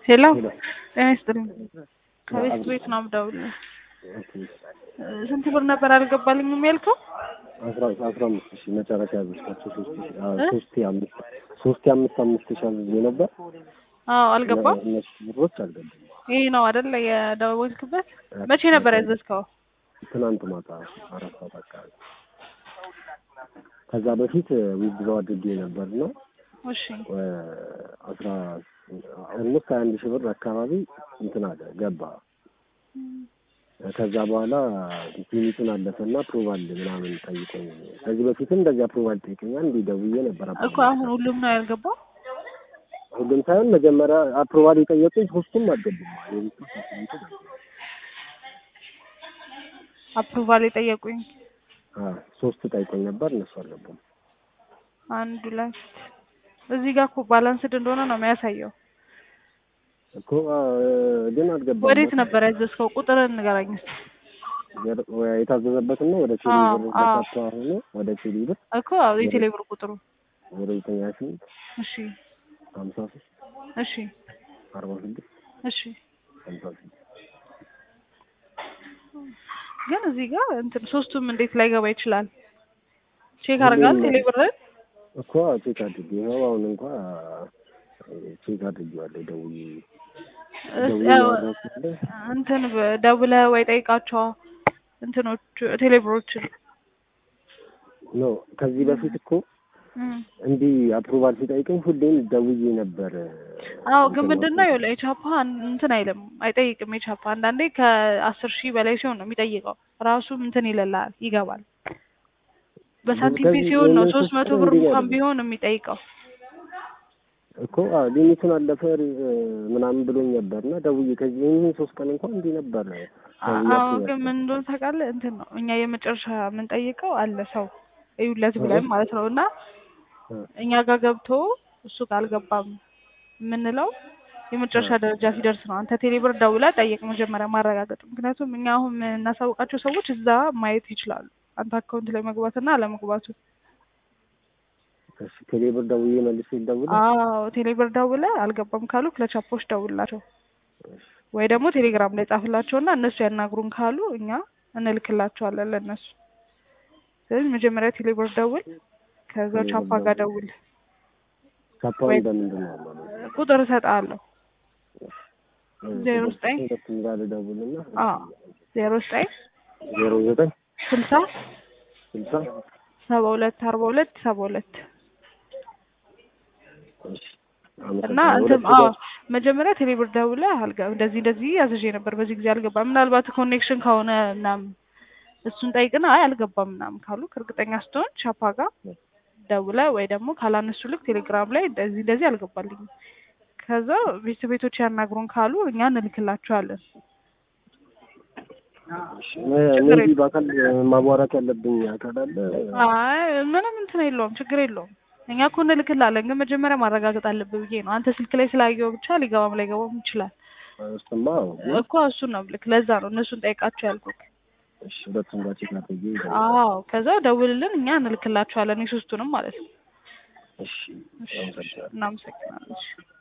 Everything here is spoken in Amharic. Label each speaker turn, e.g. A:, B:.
A: ሄሎ ጤና ይስጥልኝ። ከቤት ቤት ነው የምደውልልህ። ስንት ብር ነበር አልገባልኝም ያልከው?
B: አስራ አስራ አምስት ሺህ መጨረሻ ያዘዝኳቸው ሶስት ሺህ አዎ፣ ሶስት አምስት ሶስት አምስት አምስት ሺህ አዝዤ ነበር።
A: አዎ አልገባም።
B: እነሱ ብሮች አልገቡም።
A: ይሄ ነው አይደለ የደወልክበት? መቼ ነበር ያዘዝከው?
B: ትናንት ማታ አራት ሰዓት አካባቢ። ከዛ በፊት ዊዝድሮው አድርጌ ነበር ነው
A: እሺ
B: አስራ ኦልሞስት ሀያ አንድ ሺህ ብር አካባቢ እንትን አለ ገባ። ከዛ በኋላ ሊሚቱን አለፈና አፕሩቫል ምናምን ጠይቀኝ። ከዚህ በፊትም እንደዚህ አፕሩቫል ጠይቀኛል። እንዲህ ደውዬ ነበር።
A: እኮ አሁን ሁሉም ነው ያልገባው።
B: ሁሉም ሳይሆን መጀመሪያ አፕሩቫል የጠየቁኝ ሶስቱም አልገቡም። የቤቱ ሶስቱ
A: አፕሩቫል የጠየቁኝ
B: ሶስት ጠይቆኝ ነበር፣ እነሱ አልገቡም።
A: አንድ ሁለት እዚህ ጋር እኮ ባላንስድ እንደሆነ ነው የሚያሳየው።
B: እኮ ግን አልገባም።
A: ወዴት ነበር ያዘዝከው? ቁጥርን ንገረኝ እስኪ።
B: የታዘዘበትን ነው ወደ ቴሌ
A: አዎ፣
B: ብር
A: አዎ።
B: በካርታ ሆኖ ወደ ቴሌ ብር
A: እኮ አዎ፣ የቴሌ ብር ቁጥሩ
B: ወደ ዘጠኝ ሀያ ስምንት
A: እሺ፣
B: ሀምሳ ሶስት
A: እሺ፣
B: አርባ ስድስት
A: እሺ።
B: ሀምሳ ስድስት
A: ግን እዚህ ጋር እንትን ሶስቱም እንዴት ላይገባ ይችላል? ቼክ አድርጋል ቴሌ ብርን?
B: እኮ ቼክ አድርጌ ይኸው አሁን እንኳ ቼክ አድርጌዋለሁ ደውዬ ደውዬ
A: ያው
B: ያወራሁት
A: እንትን በ- ደውለህ ወይ ጠይቃቸው እንትኖቹ ቴሌብሮችን
B: ኖ ከዚህ በፊት እኮ
A: እም።
B: እንዲህ አፕሩቫል ሲጠይቀኝ ሁሌም ደውዬ ነበር።
A: አዎ ግን ምንድን ነው ይኸውልህ የቻፓ እንትን አይልም አይጠይቅም። የቻፓ አንዳንዴ ከአስር ሺህ በላይ ሲሆን ነው የሚጠይቀው። ራሱም እንትን ይልልሃል ይገባል። በሳንቲም
B: ከዚህ
A: ሲሆን ነው
B: የእነሱ
A: ሶስት መቶ
B: ቁጥር
A: ብር
B: እንዲህ
A: እንኳን
B: አይደለም።
A: ቢሆን የሚጠይቀው።
B: እኮ አዎ ሊሚቱን አለፈ ምናምን ብሎኝ ነበር እና ደውዬ ከዚህ ይህን ሶስት ቀን እንኳን እንዲህ ነበር ደውዬ
A: አዎ
B: አስቤያለሁ።
A: ግን ምን እንደሆነ ታውቃለህ? እንትን ነው እኛ የመጨረሻ የምንጠይቀው አለ ሰው እዩለት ብለን ማለት ነው እና
B: እ
A: እኛ ጋር ገብቶ እሱ ጋር አልገባም የምንለው የመጨረሻ ደረጃ ሲደርስ ነው። አንተ ቴሌብር ደውለህ ጠይቅ መጀመሪያ ማረጋገጥ። ምክንያቱም እኛ አሁን የምናሳውቃቸው ሰዎች እዛ ማየት ይችላሉ አንተ አካውንት ላይ መግባትና አለመግባቱ።
B: እሺ ቴሌ ብር ደውዬ መልሼ ልደውል።
A: አዎ ቴሌብር ደውለህ አልገባም ካሉ ለቻፖች ደውላቸው ወይ ደግሞ ቴሌግራም ላይ ጻፍላቸውና እነሱ ያናግሩን ካሉ እኛ እንልክላቸዋለን ለእነሱ። ስለዚህ መጀመሪያ ቴሌብር ደውል፣ ከዛ
B: ቴሌብር
A: ቻፓ ጋር ደውል።
B: ካፓውን በምንድን ነው ማለት
A: ቁጥር እሰጥሃለሁ ዜሮ ዘጠኝ
B: ሁለቱም ጋር ልደውልና
A: አዎ ዜሮ ዘጠኝ
B: ዜሮ ዘጠኝ
A: ስልሳ
B: ስልሳ
A: ሰባ ሁለት አርባ ሁለት ሰባ ሁለት
B: እሺ
A: እና
B: አመሰግናለሁ።
A: እንትን
B: ሁለቱ
A: አዎ
B: ጋር
A: መጀመሪያ ቴሌብር ደውለህ አልጋ እንደዚህ እንደዚህ አዝዤ ነበር በዚህ ጊዜ አልገባም፣ ምናልባት ኮኔክሽን ከሆነ ምናምን እሱን ጠይቅና አይ አልገባም ምናምን ካሉ እርግጠኛ ስትሆን ቻፓ ጋር ደውለህ ወይ ደግሞ ካላነሱ ልክ ቴሌግራም ላይ እንደዚህ እንደዚህ አልገባልኝም ከዛ ቤተሰቤቶች ያናግሩን ካሉ እኛ እንልክላቸዋለን።
B: ሜቢ በአካል ማቧራት ያለብኝ አካል አለ።
A: አይ ምንም እንትን የለውም ችግር የለውም። እኛ እኮ እንልክላለን፣ ግን መጀመሪያ ማረጋገጥ አለብህ ብዬ ነው። አንተ ስልክ ላይ ስላየው ብቻ ሊገባም ላይገባም ይችላል
B: እሱማ አዎ፣ ግን
A: እኮ እሱን ነው ልክ። ለዛ ነው እነሱን ጠይቃቸው ያልኩህ።
B: እሺ ሁለቱም ጋር ቼክ አድርጌ
A: አዎ ከዛ ደውልልን፣ እኛ እንልክላቸዋለን የሶስቱንም ማለት ነው።
B: እሺ
A: እሺ
B: አመሰግናለሁ።
A: እናመሰግናለን። እሺ